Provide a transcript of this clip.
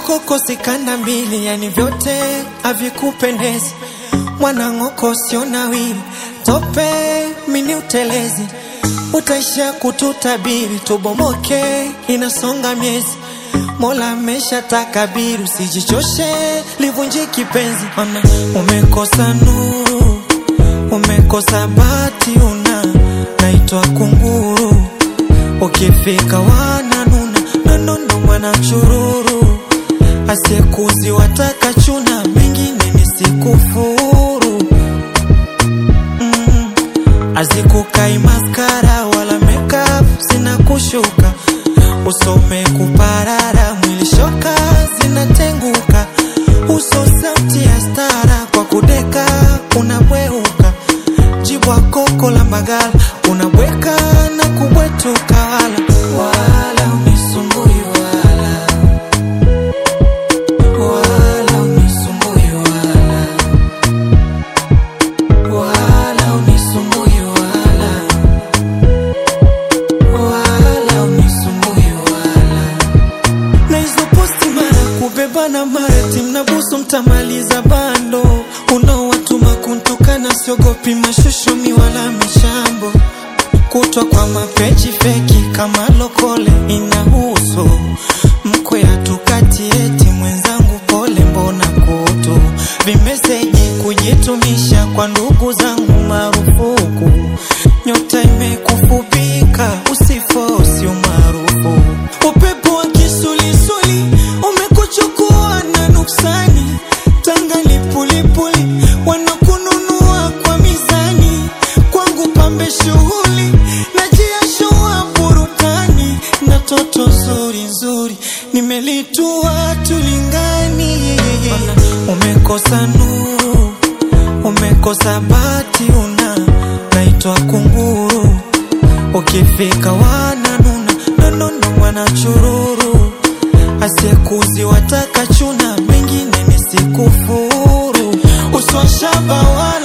koko sikanda mbili, yani vyote havikupendezi. Mwanang'oko sio nawili, tope mini utelezi, utaisha kututabiri, tubomoke, inasonga miezi. Mola amesha takabiri, usijichoshe, livunje kipenzi. Ona umekosa nuru, umekosa bati, una naitwa kunguru, ukifika wananuna nonono, mwana chururu, asiyekuzi wataka chuna, mengine nisikufuru mm. Azikukai maskara wala makeup, sina kushuka usome kuparara, mwili shoka zinatenguka, uso sauti ya stara, kwa kudeka unabweuka, jibwa koko la magala unabweka na kubwetuka, wala wala unisumbui wala wala unisumbui wala wala unisumbui wala wala unisumbui wala na hizo posti mara kubebana mara timnabusu mtamaliza bando unaowatuma kuntukana siogopi mashushomi wala mishambo kutwa kwa mapeji feki kama lokole inahusu mkwe hatukati eti mwenzangu pole mbona kutu vimeseji kujitumisha kwa ndugu zangu marufuku nyota imekufupika usifosi umaarufu upepo wa kisulisuli umekuchukua na nuksani tanga lipulipuli wanakununua kwa mizani kwangu pambe shughuli najiashua burudani na toto nzuri nzuri nimelitua tulingani umekosa nuru umekosa bati una naitwa kunguru ukifika wananuna nonono mwana chururu asiyekuzi wataka chuna mengine nisikufuru uswashaba wala